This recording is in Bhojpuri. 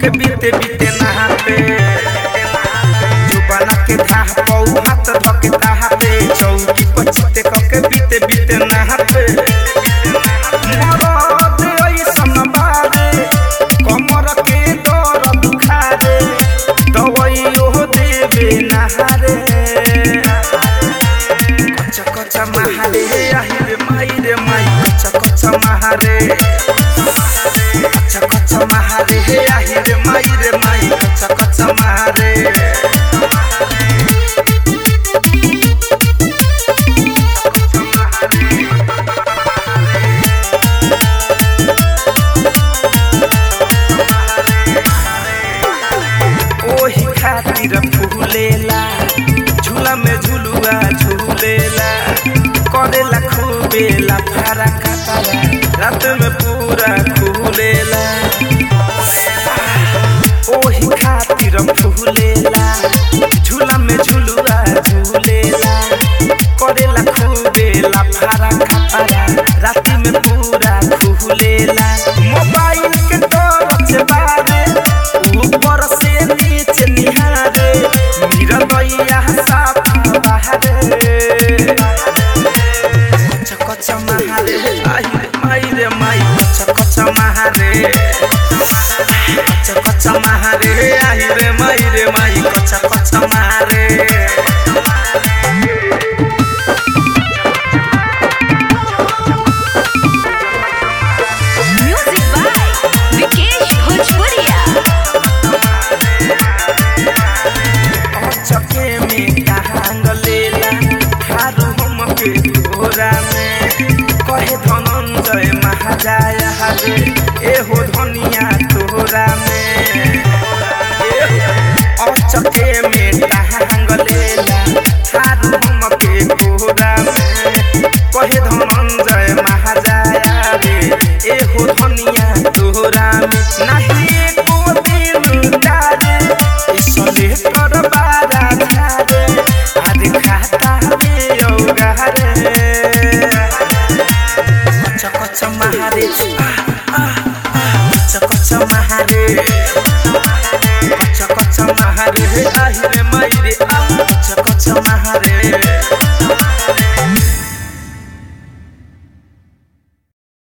के बीते बीते नहाते जुबाना के धाह पौ हाथ धके ताहाते चौकी पर चिते के बीते बीते नहाते मरद ऐसन बारे कमर के दर्द दुखारे दवाइयो देवे नहारे कच्चा कच्चा महारे आही रे माई रे माई कच्चा कच्चा महारे कच्चा कच्चा महारे हे आही रे माई रे माई कच्चा कच्चा महारे ओही खातिर फूलेला झूला में झुलुआ झूलेला करेला खूबेला फारा कातारा रात में पूरा खुलेला ओही खातिर फूलेला झूला में झुलुआ झूलेला करेला खूबेला फारा कातारा रात में पूरा खुलेला मोबाइल के तरफ से बारे ऊपर से नीचे निहारे मेरा दैया साफ बहारे कच्चा कच्चा महारे आई रे माई रे माई कच्चा कच्चा महारे कच्चा कच्चा महारे आई रे माई रे माई कच्चा कच्चा महारे Music by Vikesh Bhojpuria. चके में कहांग लेला हारू हम के तोरा में कहे धनंजय महाजाय हरे एहो धनिया तोरा में चके में कहांग लेला हारू हम के तोरा में कहे धनंजय महाजाय रे एहो धनिया तोरा में नाही एको दिन डारे इसले कर बारा झारे आदि खाता में औगारे कच्चा कच्चा महारे आ, आ, आ, कच्चा कच्चा महारे कच्चा कच्चा महारे हे आहि रे माई रे आ कच्चा कच्चा महारे